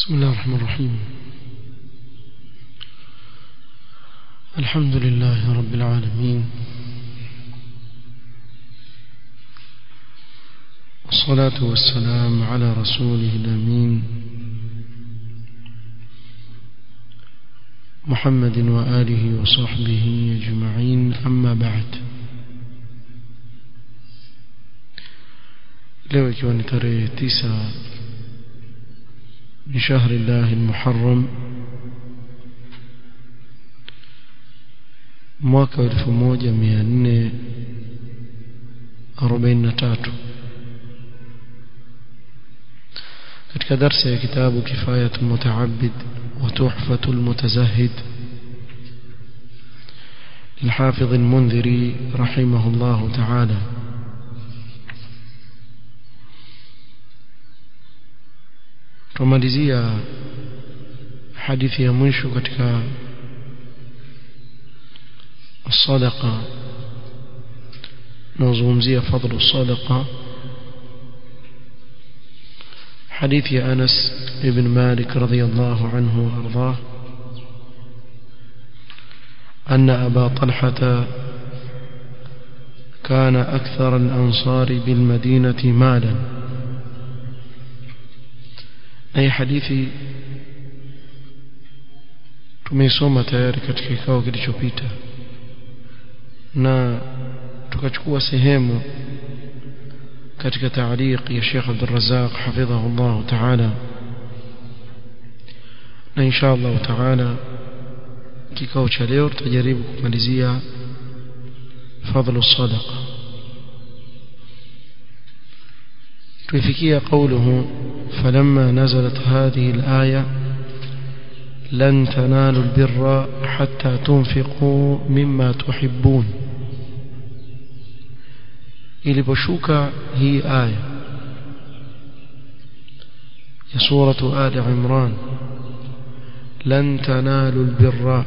بسم الله الرحمن الرحيم الحمد لله رب العالمين والصلاة والسلام على رسوله الأمين محمد وآله وصحبه أجمعين أما بعد leo ikiwa ni tarehe tisa من شهر الله المحرم mwaka wa 1443 katika darsa ya kitabu kifayatu mutaabid wa tuhfatu almutazahid للحافظ المنذري رحمه الله تعالى tumalizia hadithi ya mwisho katika الصدقه نزومزيه فضل الصدقه حديث أنس بن مالك رضي الله عنه وأرضاه أن أبا طلحة كان أكثر الأنصار بالمدينة مالا أي حديثي tumeisoma tayari katika kikao kilichopita na tukachukua sehemu katika taaliq ya Sheikh Abdul Razzaq hafidhahu Allah ta'ala na insha Allah ta'ala kikao cha leo tutajaribu kumalizia fadhlu sadaqa tuifikia قوله فلما نزلت هذه الآية لن تنالوا البر حتى تنفقوا مما تحبون iliposhuka hii aya ya suratu ali imran lan tanalu albirra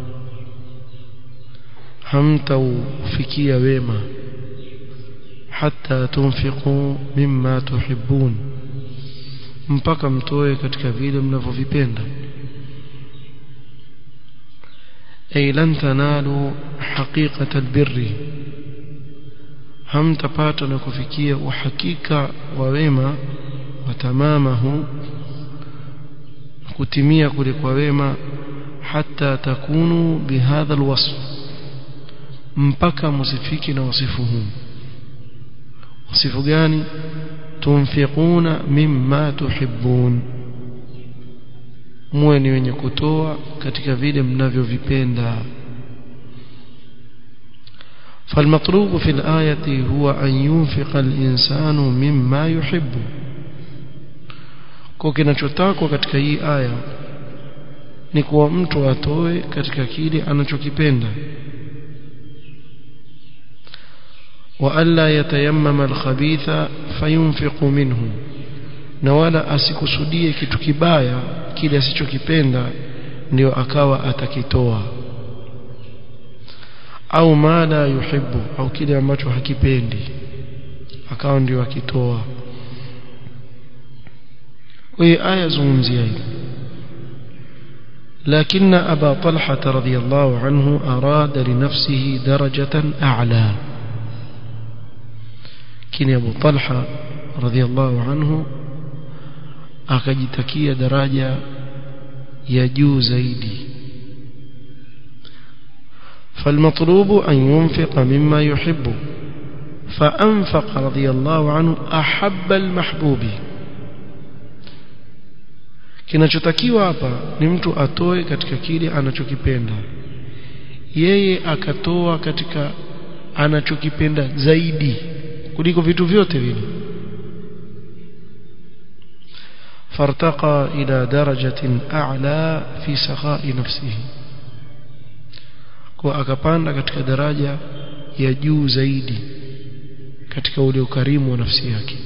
hamtaufikia wema hatta tunfiqu mimma tuhibbun mpaka mtoe katika vile mnavyovipenda ay lan tanalu haqiqata albirri hamtapata na kufikia uhakika wa wema wa tamamahu kutimia kule kwa wema hata takunu bihadha alwasf mpaka musifiki na wasifu huu wasifu gani tunfiquna mimma tuhibbun muwe ni wenye kutoa katika vile mnavyovipenda فالمطلوب في الآية هو أن ينفق الإنسان مما يحب kwa kinachotakwa katika hii aya ni kuwa mtu atoe katika kile anachokipenda wa alla yatayammama alkhabitha fayunfiqu minhu na wala asikusudie kitu kibaya kile asichokipenda ndio akawa atakitoa au ma la yuhibbu au kile ambacho hakipendi akawa ndio akitoa kwa hiyo aya zungumzia hili لكن أبا طلحة رضي الله عنه أراد لنفسه درجة أعلى كن أبو طلحة رضي الله عنه أكجتكي درجة يجو زيدي فالمطلوب أن ينفق مما يحب فأنفق رضي الله عنه أحب المحبوب kinachotakiwa hapa ni mtu atoe katika kile anachokipenda yeye akatoa katika anachokipenda zaidi kuliko vitu vyote vile fartaqa ila darajatin a'la fi sakhai nafsihi kwa akapanda katika daraja ya juu zaidi katika ule ukarimu wa nafsi yake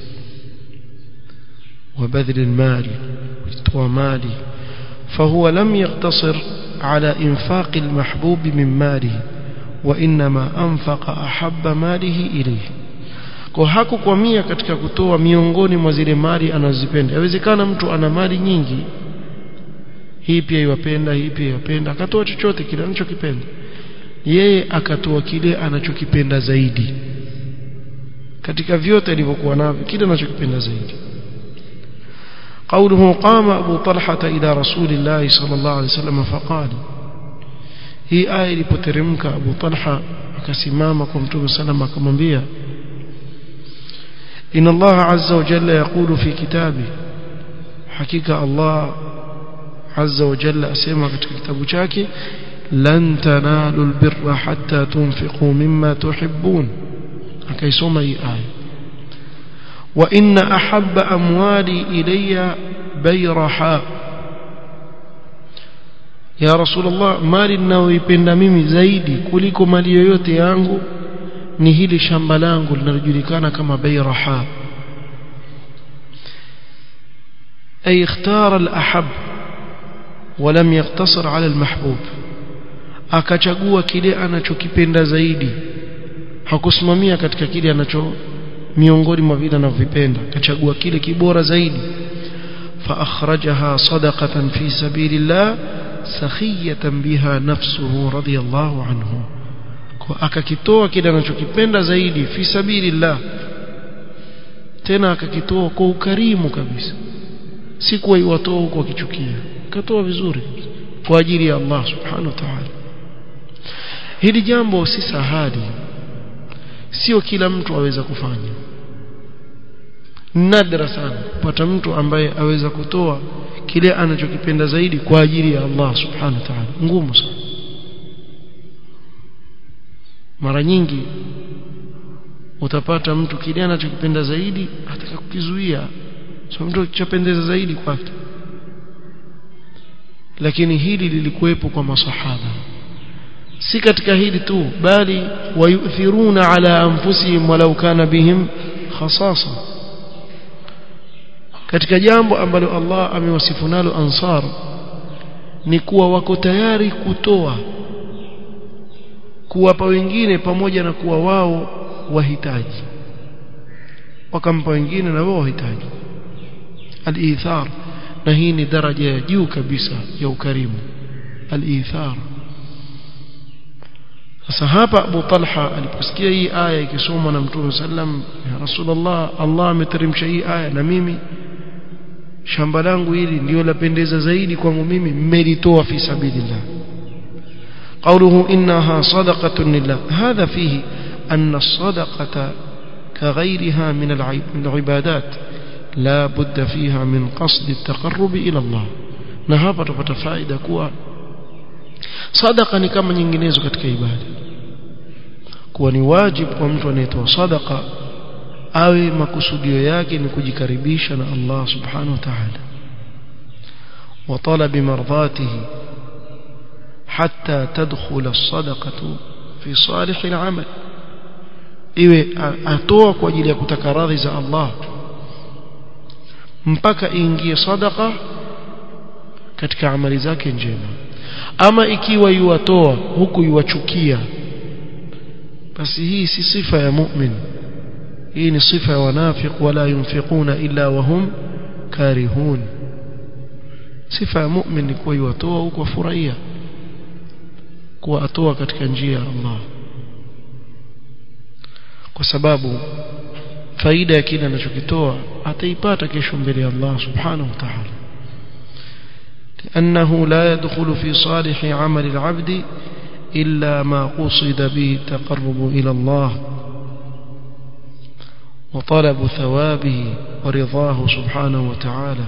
وبذل المال ومالي فهو لم يقتصر على إنفاق المحبوب من ماله وإنما أنفق أحب ماله إليه kwa hakukwamia katika kutoa miongoni mwa zile mali anazozipenda yawezekana mtu ana mali nyingi hii pia iwapenda hii pia iwapenda akatoa chochote kile anachokipenda yeye akatoa kile anachokipenda zaidi katika vyote alivyokuwa navyo kile anachokipenda zaidi قوله قام أبو طلحة إلى رسول الله صلى الله عليه وسلم فقال هي آية لبترمك أبو طلحة akasimama mtume sallam akamwambia إن الله عز وجل يقول في كتابه حقيقة الله عز وجل أسمع في كتابه شاكي لن تنالوا البر حتى تنفقوا مما تحبون أكيسوم أي آية وإن أحب أموالي إلي بيرحاء ya rasulullah mali ninayoipenda mimi zaidi kuliko mali yoyote yangu ni hili shamba langu linalojulikana kama bayraha ay ikhtara al-ahab ولم يقتصر على المحبوب akachagua kile anachokipenda zaidi hakusimamia katika kile anacho miongoni mwa vile anavyopenda akachagua kile kibora zaidi fa akhrajaha sadaqatan fi sabilillah sakhiyatan biha nafsuhu radiyallahu anhu kwa akakitoa kile anachokipenda zaidi fi sabilillah tena akakitoa kwa ukarimu kabisa si kwa iwatoa huko akichukia katoa vizuri kwa ajili ya Allah subhanahu wa ta'ala hili jambo si sahali sio kila mtu aweza kufanya nadra sana kupata mtu ambaye aweza kutoa kile anachokipenda zaidi kwa ajili ya Allah subhanahu wa ta'ala ngumu sana mara nyingi utapata mtu kile anachokipenda zaidi ataka kukizuia so mtu chapendeza zaidi kwake lakini hili lilikuwepo kwa masahaba si katika hili tu bali wayuthiruna ala anfusihim walau kana bihim khasasa katika jambo ambalo Allah amewasifu nalo ansar ni kuwa wako tayari kutoa kuwapa wengine pamoja na kuwa wao wahitaji wakampa wengine na wao wahitaji al-ithar na hii ni daraja ya juu kabisa ya ukarimu al-ithar sasa hapa Abu Talha aliposikia hii aya ikisomwa na Mtume sallam ya Rasulullah Allah ameteremsha hii aya na mimi shamba langu hili ndio lapendeza zaidi kwangu mimi mmelitoa fi sabilillah قوله إنها صدقة لله هذا فيه أن الصدقة كغيرها من العبادات لا بد فيها من قصد التقرب إلى الله نهابة فتفائدة كوا صدقة كما nyinginezo katika ibada kuwa ni wajibu kwa mtu anayetoa sadaqa awe makusudio yake ni kujikaribisha na Allah subhanahu wa ta'ala wa talabi mardatihi hatta tadkhula as-sadaqatu fi salih al-amal iwe atoa kwa ajili ya kutaka radhi za Allah mpaka ingie sadaqa katika amali zake njema ama ikiwa yuwatoa huku yuwachukia basi hii si sifa ya mu'min hii ni sifa ya wanafiq wala yunfiquna illa wahum karihun sifa ya mu'min ni kuwa yuwatoa huku afurahia kuwa atoa katika njia ya Allah kwa sababu faida ya kile anachokitoa ataipata kesho mbele ya Allah subhanahu wa ta'ala لأنه لا يدخل في صالح عمل العبد إلا ما قصد به التقرب إلى الله وطلب ثوابه ورضاه سبحانه وتعالى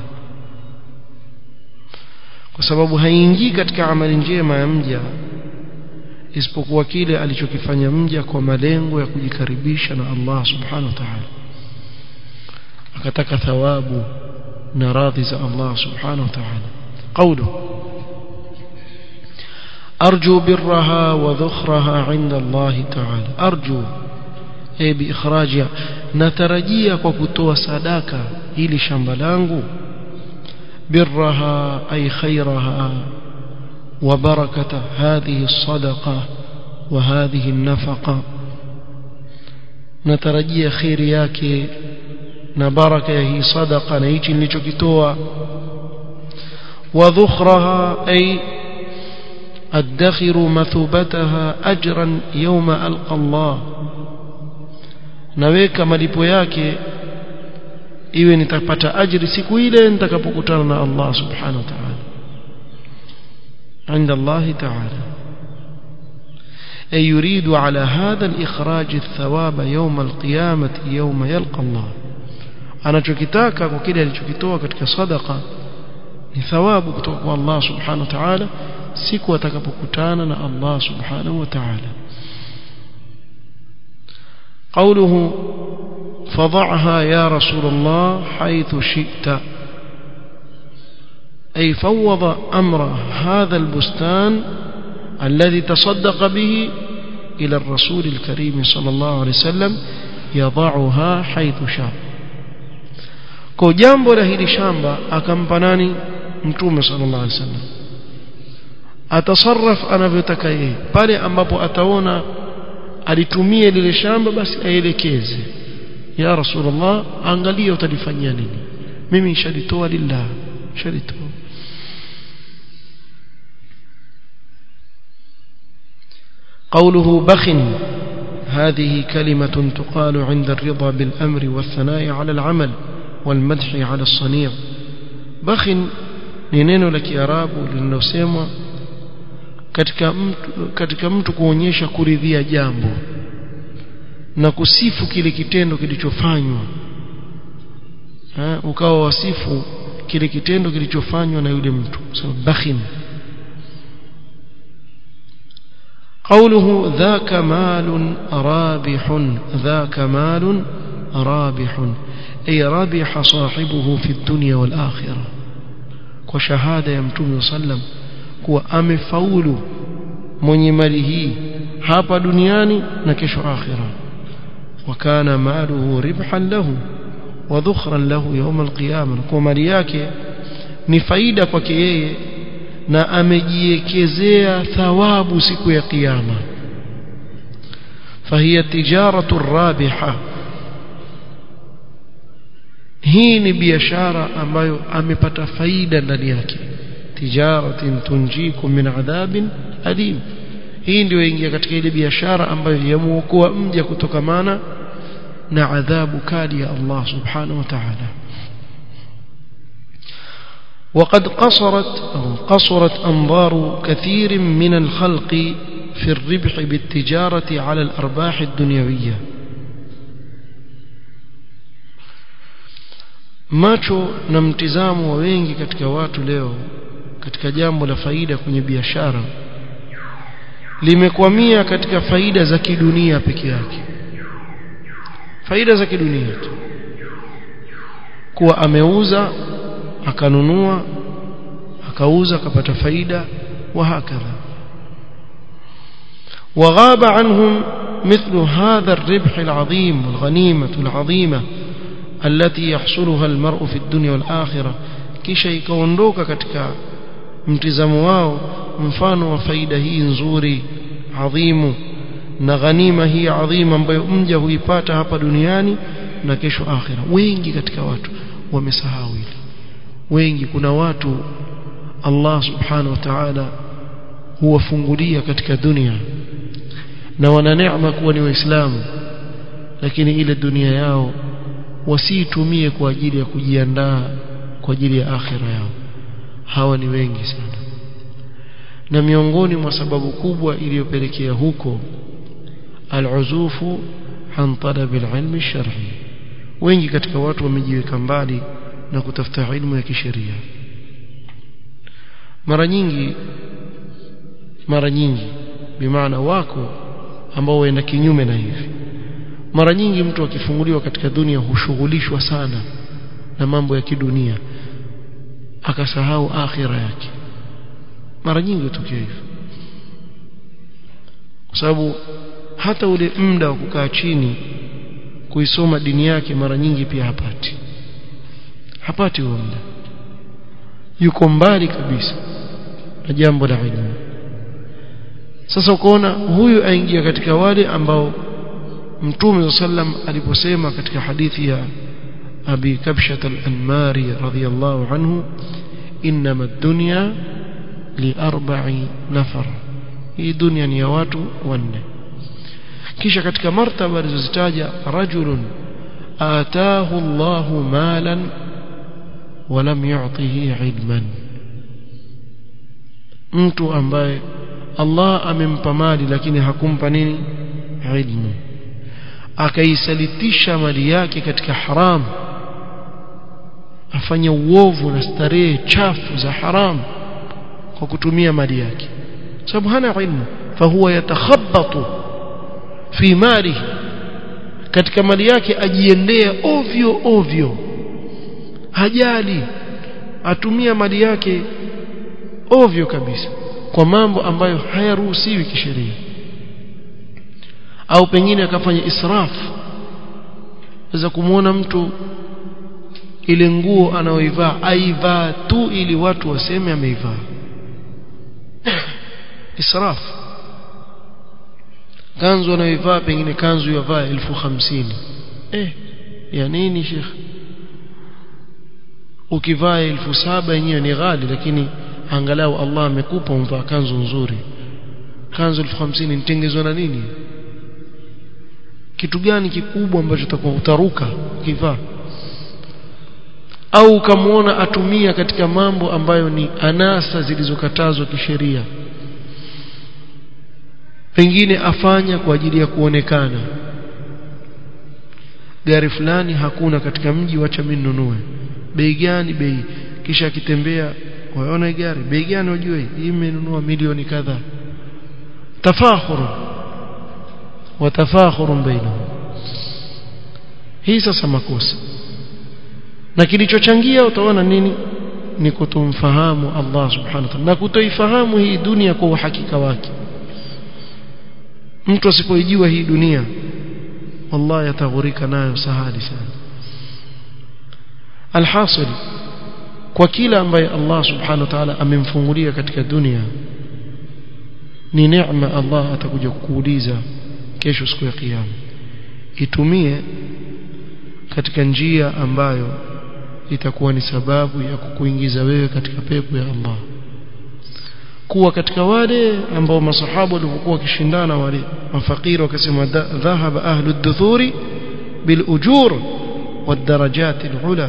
kwa sababu haingii katika amali njema ya mja isipokuwa kile alichokifanya mja kwa malengo ya kujikaribisha na Allah subhanahu wa ta'ala akataka thawabu na radhi za Allah subhanahu wa ta'ala قوله أرجو برها وذخرها عند الله تعالى أرجو أي بإخراجها نترجيا وكتوى صداقة إلي شمبلانغو برها أي خيرها وبركة هذه الصدقة وهذه النفقة نترجيا خير yake na baraka ya hii sadaqa na hichi nilichokitoa وذخرها أي أدخر مثوبتها أجرا يوم ألقى الله naweka malipo yake iwe nitapata ajri siku ile nitakapokutana na Allah subhanahu wa ta'ala عند الله تعالى أي يريد على هذا الإخراج الثواب يوم القيامة يوم يلقى الله anachokitaka kwa kile alichokitoa katika sadaqa ni thawabu kutoka kwa Allah subhanahu wa ta'ala siku atakapokutana na Allah subhanahu wa ta'ala قوله فضعها يا رسول الله حيث شئت أي فوض أمر هذا البستان الذي تصدق به إلى الرسول الكريم صلى الله عليه وسلم يضعها حيث شاء kwa jambo la hili shamba akampa nani mtume sallallahu alaihi wasallam atasarraf anavyotaka yeye pale ambapo ataona alitumie lile shamba basi aelekeze ya rasulullah angalia utalifanyia nini mimi nishalitoa lillah shalitoa قوله بخ هذه كلمة تقال عند الرضا بالأمر والثناء على العمل والمدح على الصنيع بخ ni neno la kiarabu linalosemwa katika mtu katika mtu kuonyesha kuridhia jambo na kusifu kile kitendo kilichofanywa ukawa wasifu kile kitendo kilichofanywa na yule mtu sema bakhin قوله ذاك مال رابح ذاك مال رابح أي رابح صاحبه في الدنيا والآخرة وشهادة يمتون صلى kuwa amefaulu mwenye mali hii hapa duniani na kesho akhira wakana maluhu ribhan lahu wa dhukhran lahu yawm alqiyama kwa mali yake ni faida kwake yeye na amejiekezea thawabu siku ya kiyama fahiya tijaratu rabiha hii ni biashara ambayo amepata faida ndani yake tijaratin tunjikum min adhabin alim hii ndio ingia katika ile biashara ambayo yamuokoa mja kutokamana na adhabu kali ya Allah subhanahu wa ta'ala وقد قصرت أو قصرت أنظار كثير من الخلق في الربح بالتجارة على الأرباح الدنيوية macho na mtizamo wa wengi katika watu leo katika jambo la faida kwenye biashara limekwamia katika faida za kidunia peke yake faida za kidunia tu kuwa ameuza akanunua akauza akapata faida wa hakadha وغاب عنهم مثل هذا الربح العظيم والغنيمة العظيمة التي يحصلها المرء في الدنيا والآخرة kisha ikaondoka katika mtizamo wao mfano wa faida hii nzuri adhimu na ghanima hii adhima ambayo mja huipata hapa duniani na kesho akhira wengi katika watu wamesahau hili wengi kuna watu Allah subhanahu wa ta'ala huwafungulia katika dunia na wana neema kuwa ni waislamu lakini ile dunia yao wasiitumie kwa ajili ya kujiandaa kwa ajili ya akhira yao hawa ni wengi sana na miongoni mwa sababu kubwa iliyopelekea huko al-uzufu an talab al-ilm al-shar'i wengi katika watu wamejiweka mbali na kutafuta ilmu ya kisheria mara nyingi mara nyingi bimaana wako ambao waenda kinyume na hivi mara nyingi mtu akifunguliwa katika dunia hushughulishwa sana na mambo ya kidunia akasahau akhira yake mara nyingi hutokea hivyo kwa sababu hata ule muda wa kukaa chini kuisoma dini yake mara nyingi pia hapati hapati huo muda yuko mbali kabisa na jambo la ilmu sasa ukaona huyu aingia katika wale ambao mtume sallam aliposema katika hadithi ya abi kabshat al-anmari radhiyallahu anhu inma ad-dunya li arba'i nafar hii dunia ni ya watu wanne kisha katika martaba alizozitaja rajulun ataahu Allahu malan ولم يعطه علما mtu ambaye Allah amempa mali lakini hakumpa nini ilmu akaisalitisha mali yake katika haram afanya uovu na starehe chafu za haram kwa kutumia mali yake sababu hana ilmu fahuwa yatakhabbatu fi malihi katika mali yake ajiendea ovyo ovyo hajali atumia mali yake ovyo kabisa kwa mambo ambayo hayaruhusiwi kisheria au pengine akafanya israfu weza kumwona mtu ile nguo anaoivaa aivaa tu ili watu waseme ameivaa israfu kanzu anayoivaa pengine kanzu yavaa elfu hamsini eh ya nini shekhe ukivaa elfu saba yenyewe ni ghali lakini angalau Allah amekupa umvaa kanzu nzuri kanzu elfu hamsini nitengezwa na nini kitu gani kikubwa ambacho utakuwa utaruka ukivaa au ukamwona atumia katika mambo ambayo ni anasa zilizokatazwa kisheria pengine afanya kwa ajili ya kuonekana gari fulani hakuna katika mji wacha mimi ninunue bei gani bei kisha akitembea waona gari bei gani ujue hii imenunua milioni kadhaa tafakhuru wa tafakhuru bainahum hii sasa makosa na kilichochangia utaona nini ni kutomfahamu Allah subhanahu wa ta'ala na kutoifahamu hii dunia kwa uhakika wake mtu asipoijua hii dunia wallahi ataghurika nayo sahali sana alhasil kwa kila ambaye Allah subhanahu wa ta'ala amemfungulia katika dunia ni neema Allah atakuja kukuuliza kesho siku ya kiyama itumie katika njia ambayo itakuwa ni sababu ya kukuingiza wewe katika pepo ya Allah kuwa katika wale ambao masahaba walivyokuwa wakishindana wale mafakiri wakasema dhahaba ahlu duthuri bil ujur والدرجات العلى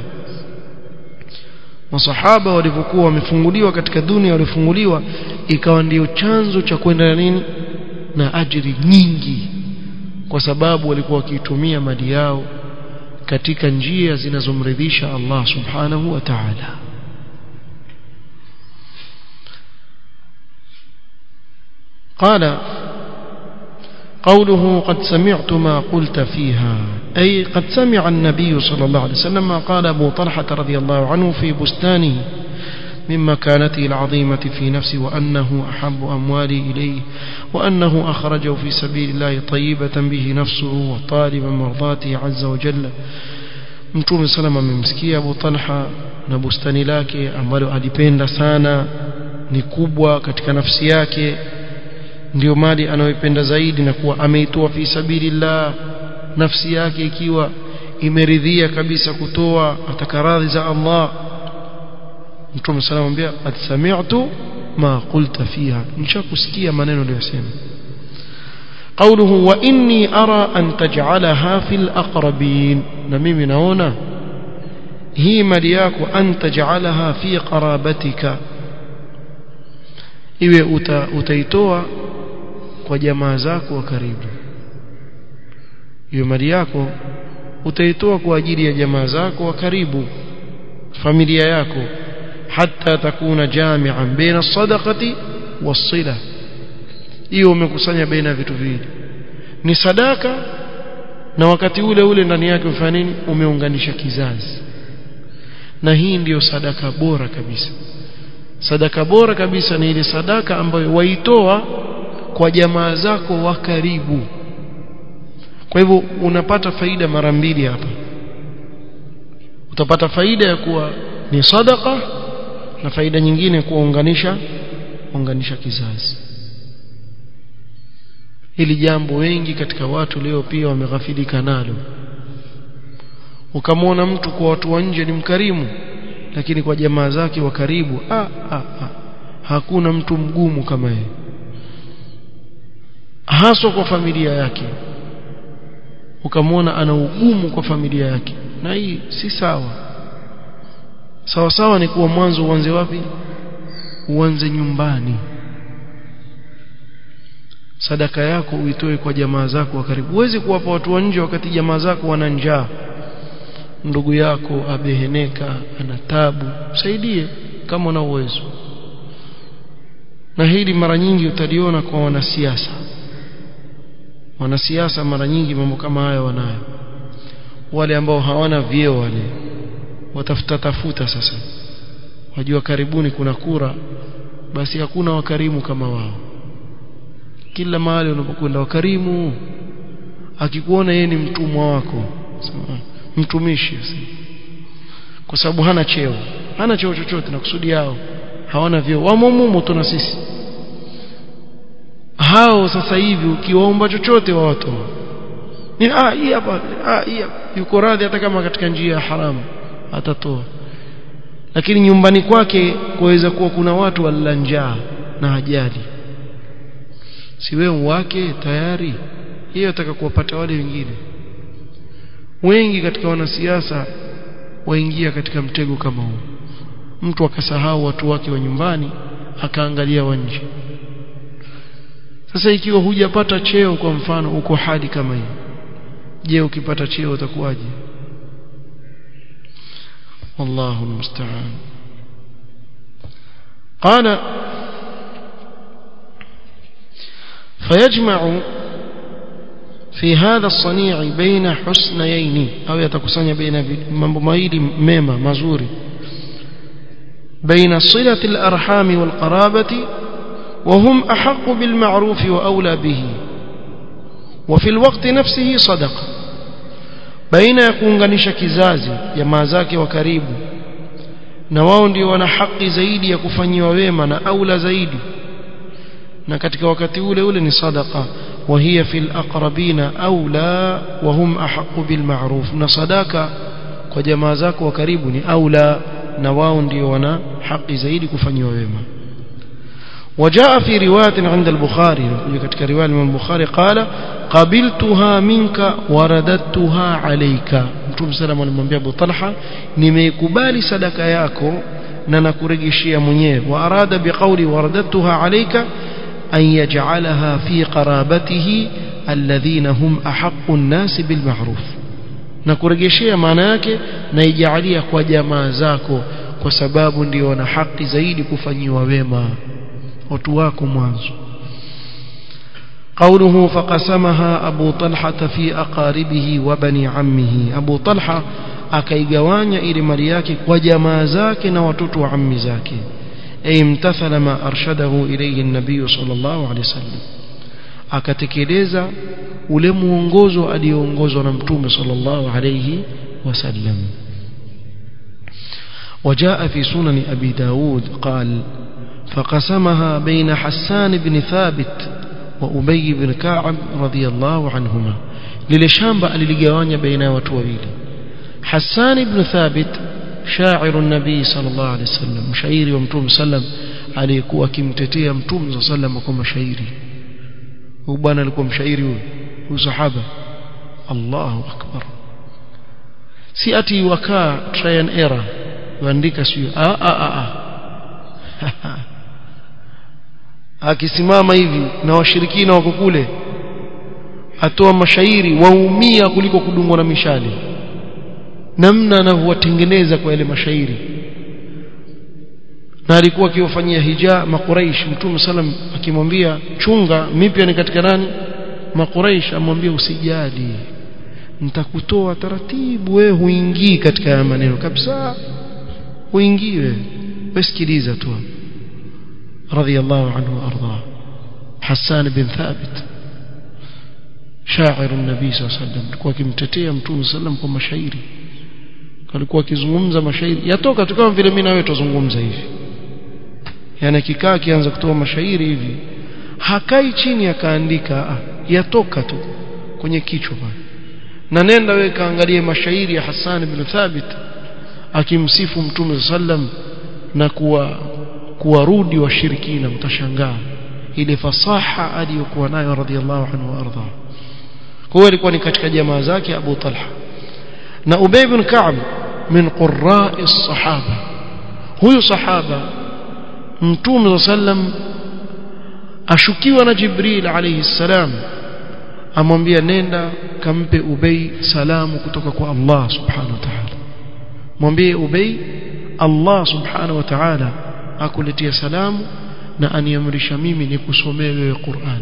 masahaba walivyokuwa wamefunguliwa katika dunia walifunguliwa ikawa ndio chanzo cha kwenda na nini na ajiri nyingi kwa sababu walikuwa wakiitumia mali yao katika njia zinazomridhisha Allah subhanahu wa ta'ala قال قوله قد سمعت ما قلت فيها أي قد سمع النبي صلى الله عليه وسلم ما قال أبو طلحة رضي الله عنه في بستانه من مكانته العظيمة في نفسه وأنه أحب أموالي إليه وأنه أخرجه في سبيل الله طيبة به نفسه وطالبا مرضاته عز وجل mtume salama amemsikia Abu Talha na bustani lake ambalo alipenda sana ni kubwa katika nafsi yake ndio mali anayoipenda zaidi na kuwa ameitoa fi sabilillah nafsi yake ikiwa imeridhia kabisa kutoa atakaradhi za Allah Mtume sallallahu alayhi wasallam qad sami'tu ma qulta fiha nishakusikia maneno aliyosema قوله وإني أرى أن تجعلها في الأقربين نميم نونا هي ملياك أن تجعلها في قرابتك iwe uta, utaitoa kwa jamaa zako wa karibu hiyo mali yako utaitoa kwa ajili ya jamaa zako wa karibu familia yako hata takuna jami'an baina sadaqati was-sila hiyo umekusanya baina ya vitu viwili ni sadaka na wakati ule ule ndani yake ufanya nini umeunganisha kizazi na hii ndiyo sadaka bora kabisa sadaka bora kabisa ni ile sadaka ambayo waitoa kwa jamaa zako wa karibu kwa hivyo unapata faida mara mbili hapa utapata faida ya kuwa ni sadaka na faida nyingine kuunganisha unganisha kizazi hili jambo wengi katika watu leo pia wameghafilika nalo ukamwona mtu kwa watu wa nje ni mkarimu lakini kwa jamaa zake wa karibu ah, ah, ah. hakuna mtu mgumu kama yeye haswa kwa familia yake ukamwona ana ugumu kwa familia yake na hii si sawa sawa sawa ni kuwa mwanzo uanze wapi uanze nyumbani sadaka yako uitoe kwa jamaa zako wa karibu huwezi kuwapa watu wa nje wakati jamaa zako wana njaa ndugu yako abeheneka ana tabu msaidie kama una uwezo na hili mara nyingi utaliona kwa wanasiasa wanasiasa mara nyingi mambo kama haya wanayo wale ambao hawana vyeo wale watafuta tafuta sasa wajua karibuni kuna kura basi hakuna wakarimu kama wao kila mahali unapokwenda wakarimu akikuona yeye ni mtumwa wako mtumishi kwa sababu hana cheo hana cheo chochote na kusudi yao hawana vyeo wamomumo tu na sisi hao sasa hivi ukiwaomba chochote wawatoa ni ah hii hapa ah hii yuko radhi hata kama katika njia ya haramu atatoa lakini nyumbani kwake kuweza kuwa kuna watu walila njaa na hajali si wewe wake tayari hiyo ataka kuwapata wale wengine wengi katika wanasiasa waingia katika mtego kama huu mtu akasahau watu wake wa nyumbani akaangalia wa nje sasa ikiwa hujapata cheo kwa mfano uko hali kama hii je ukipata cheo utakuwaje wallahu almusta'an qala فيجمع في هذا الصنيع بين حسنيين أو يتكسن بين mambo mawili mema mazuri بين صلة الأرحام والقرابة وهم أحق بالمعروف وأولى به وفي الوقت نفسه صدقة بين يكونganisha kizazi jamaa zake wa karibu na wao ndio wana haki zaidi ya kufanyiwa wema na aula zaidi na katika wakati ule ule ni sadaqa وهي في الأقربين أولى وهم أحق بالمعروف na sadaka kwa jamaa zako wa karibu ni aula na wao ndio wana haki zaidi kufanyiwa wema وجاء في رواية عند البخاري katika riwaya ya Bukhari قال قبلتها منك ورددتها عليك Mtume sallam alimwambia Abu Talha nimeikubali sadaka yako na nakurejeshia mwenyewe wa arada biqawli waradadtuha alayka an yaj'alaha fi qarabatihi alladhina hum ahaqqu an-nas bil ma'ruf na kurejeshea maana yake na ijalia kwa jamaa zako kwa sababu ndio wana haki zaidi kufanyiwa wema watu wako mwanzo قوله فقسمها أبو طلحة في أقاربه وبني عمه أبو طلحة akaigawanya ile mali yake kwa jamaa zake na watoto wa ammi zake ay imtathala ma arshadahu ilayhi an-nabiy sallallahu alayhi wasallam akatekeleza ule muongozo alioongozwa na mtume sallallahu alayhi wasallam وجاء في سنن أبي داود قال فقسمها بين حسان بن ثابت وأبي بن كعب رضي الله عنهما للشامب للجوانيا بين وتوبيل حسان بن ثابت شاعر النبي صلى الله عليه وسلم مشاعري ومتوم سلم aliyekuwa akimtetea mtume صلى الله عليه kwa mashairi huyu bwana alikuwa mshairi huyu huyu sahaba Allahu akbar si ati wakaa try and error kuandika sio a a a akisimama hivi na washirikina wako kule atoa mashairi waumia kuliko kudungwa na mishale namna anavyowatengeneza kwa yale mashairi na alikuwa akiwafanyia hija makuraish mtume salam akimwambia chunga mipya ni katika nani makuraish amwambia usijali nitakutoa taratibu wewe huingii katika haya maneno kabisa huingii wewe wesikiliza tu رضي الله عنه وأرضاه حسان بن ثابت شاعر النبي صلى الله عليه وسلم alikuwa akimtetea mtume sallam kwa mashairi alikuwa akizungumza mashairi yatoka tu kama vile mimi na wewe tuzungumza hivi yani akikaa akianza kutoa mashairi hivi hakai chini akaandika yatoka tu kwenye kichwa pale na nenda wewe kaangalie mashairi ya Hassan ibn Thabit akimsifu mtume sallam na kuwa kuwarudi washirikina mtashangaa ile fasaha aliyokuwa nayo radhiallahu anhu warda kwa hiyo alikuwa ni katika jamaa zake Abu Talha na Ubay bin Ka'b min qurra'i sahaba huyu sahaba mtume sallam ashukiwa na Jibril alayhi salam amwambia nenda kampe Ubay salamu kutoka kwa Allah subhanahu wa ta'ala mwambie Ubay Allah subhanahu wa ta'ala akuletea salamu na aniamrisha mimi nikusomee wewe Qur'an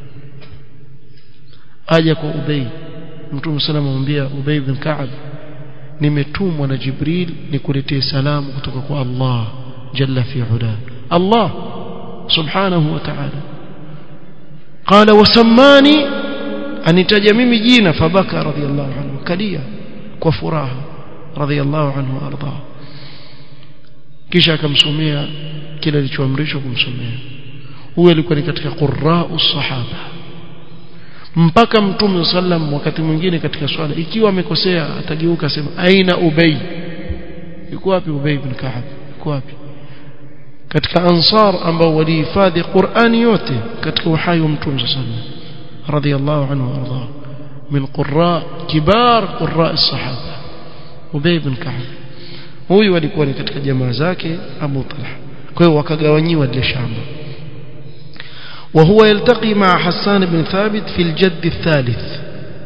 aja kwa Ubay Mtume sallam amwambia Ubay bin Ka'b nimetumwa na Jibril nikuletee salamu kutoka kwa Allah jalla fi ula Allah subhanahu wa ta'ala qala wasammani anitaja mimi jina fabaka radiyallahu anhu kalia kwa furaha radiyallahu anhu arda kisha akamsomea kile alichoamrishwa kumsomea huyo alikuwa ni katika qurra'u sahaba mpaka mtume sallam wakati mwingine katika swala ikiwa amekosea atageuka sema aina ubay yuko wapi ubay ibn ka'ab yuko wapi katika ansar ambao walihifadhi Qur'ani yote katika uhai wa mtume sallam radiyallahu anhu warda min qurra kibar qurra as-sahaba ubay ibn ka'ab huyu alikuwa ni katika jamaa zake Abu Talha kwa hiyo wakagawanyiwa ile shamba وهو يلتقي مع حسان بن ثابت في الجد الثالث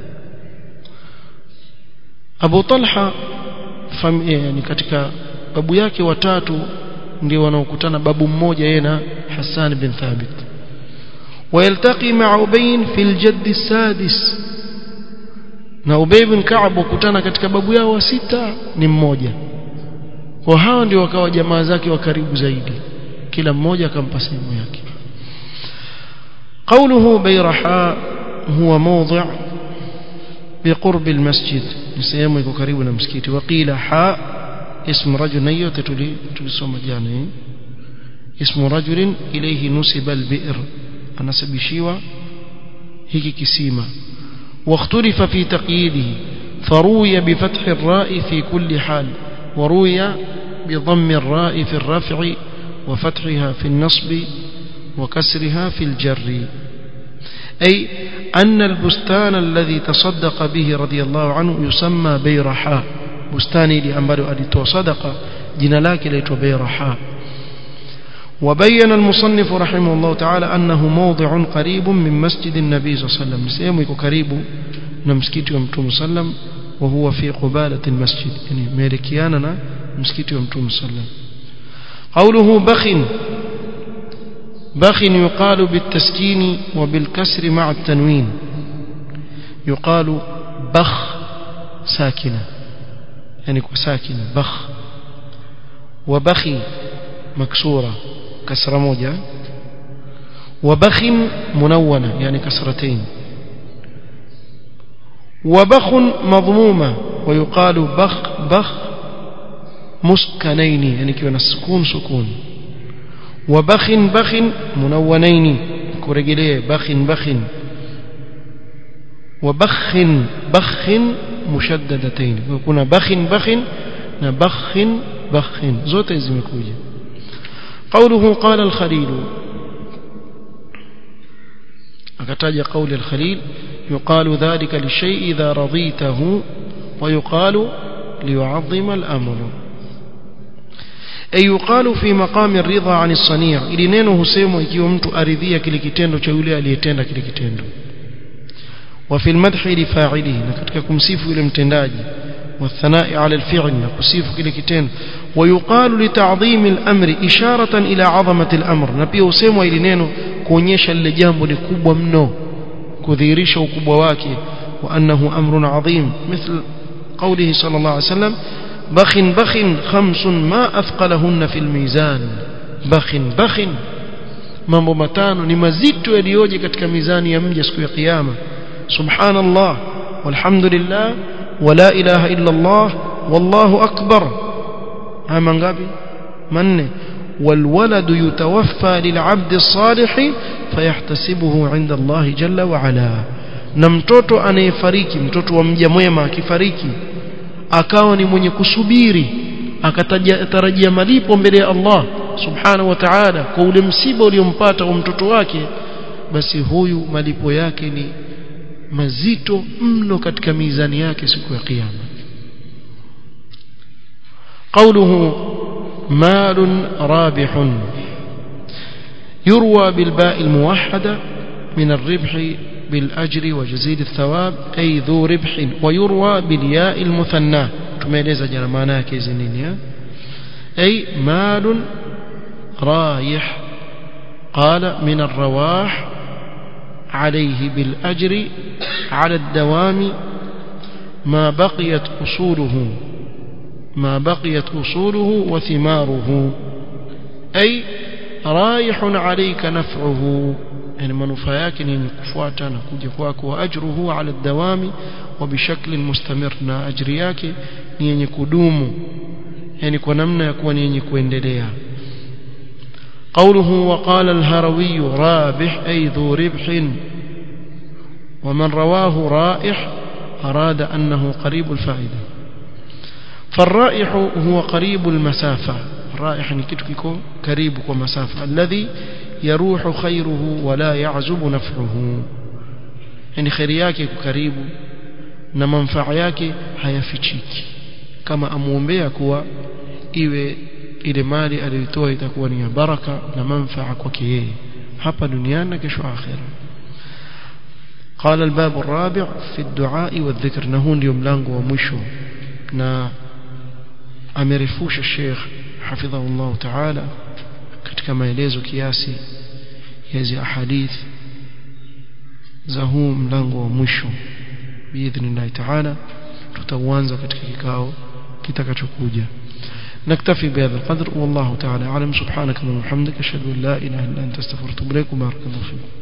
أبو طلحة فم يعني katika babu yake watatu ndio wanaokutana babu mmoja yeye na Hassan bin Thabit ويلتقي مع أبي في الجد السادس na Ubay bin Ka'ab wakutana katika babu yao wa sita ni mmoja kwa hao ndio wakawa jamaa zake wa karibu zaidi kila mmoja akampa sehemu yake قوله بيرحاء هو موضع بقرب المسجد نسيمه يكون قريب من المسجد وقيل حاء اسم رجل نيوت tulisoma jana اسم رجل إليه نسب البئر anasabishiwa hiki kisima واختلف في تقييده فروي بفتح الراء في كل حال وروي بضم الراء في الرفع وفتحها في النصب وكسرها في الجر أي أن البستان الذي تصدق به رضي الله عنه يسمى بيرحاء بستاني لأنبالو أدتو صدق جنلاك ليتو بيرحاء وبين المصنف رحمه الله تعالى أنه موضع قريب من مسجد النبي صلى الله عليه وسلم سيمك قريب نمسكيت يوم صلى وهو في قبالة المسجد يعني ميركياننا مسكيت يوم صلى قوله بخ بخ يقال بالتسكين وبالكسر مع التنوين يقال بخ ساكنة يعني ساكنة بخ وبخي مكسورة كسرة موجة وبخ منونة يعني كسرتين وبخ مضمومة ويقال بخ بخ مسكنين يعني كيونا السكون سكون وبخ بخ منونين كورجليه بخ بخ وبخ بخ مشددتين ويكون بخ بخ بخ بخ زوت زمكوجه قوله قال الخليل akataja قول الخليل يقال ذلك للشيء إذا رضيته ويقال ليعظم الأمر أي يقال في مقام الرضا عن الصنيع ili neno husemwa ikiwa mtu aridhia kile kitendo cha yule aliyetenda kile kitendo وفي المدح لفاعله na katika kumsifu yule mtendaji والثناء على الفعل نكسيف كل كتين ويقال لتعظيم الأمر إشارة إلى عظمة الأمر نبي وسيموا إلى نينو كونيشا اللي جامbo ni kubwa mno kudhihirisha ukubwa wake وأنه أمر عظيم مثل قوله صلى الله عليه وسلم بخ بخ خمس ما أثقلهن في الميزان بخ بخ mambo matano ni mazito yaliyoje katika mizani ya mja siku ya kiyama subhanallah walhamdulillah ولا إله إلا الله والله أكبر هما ngapi manne والولد يتوفى للعبد الصالح فيحتسبه عند الله جل وعلا na mtoto anayefariki mtoto wa mja mwema akifariki akawa ni mwenye kusubiri akatarajia malipo mbele ya Allah subhanahu wa ta'ala kwa ule msiba uliompata wa mtoto wake basi huyu malipo yake ni mazito mno katika mizani yake siku ya kiyama قوله مال رابح يروى بالباء الموحدة من الربح بالأجر وجزيل الثواب أي ذو ربح ويروى بالياء المثنى تميلز جرمانا كيزنين أي مال رايح قال من الرواح عليه بالأجر على الدوام ما بقيت أصوله ما بقيت أصوله وثماره أي رايح عليك نفعه يعني منفعك ni kufuata na kuja kwako wa ajruhu ala dawami wa bishakli mustamir na ajri yake ni yenye kudumu yani kwa namna ya kuwa ni yenye kuendelea قوله وقال الهروي رابح أي ذو ربح ومن رواه رائح أراد أنه قريب الفائدة فالرائح هو قريب المسافة الرائح نكتككو قريب ومسافة الذي يروح خيره ولا يعزب نفعه يعني خير yake karibu na manufaa yake hayafichiki kama amuombea kuwa iwe ile mali aliyotoa itakuwa ni ya baraka na manufaa kwake yeye hapa duniani na kesho akhira قال الباب الرابع في الدعاء والذكر نهون اليوم ملango wa mwisho na amerefusha Sheikh hafidhahullah ta'ala katika maelezo kiasi ya hizi ahadith za huu mlango wa mwisho biidhnillah ta'ala tutauanza katika kikao kitakachokuja نكتفي بهذا القدر والله تعالى أعلم سبحانك اللهم وبحمدك أشهد أن لا إله إلا أنت استغفرك وأتوب إليك وبارك الله فيك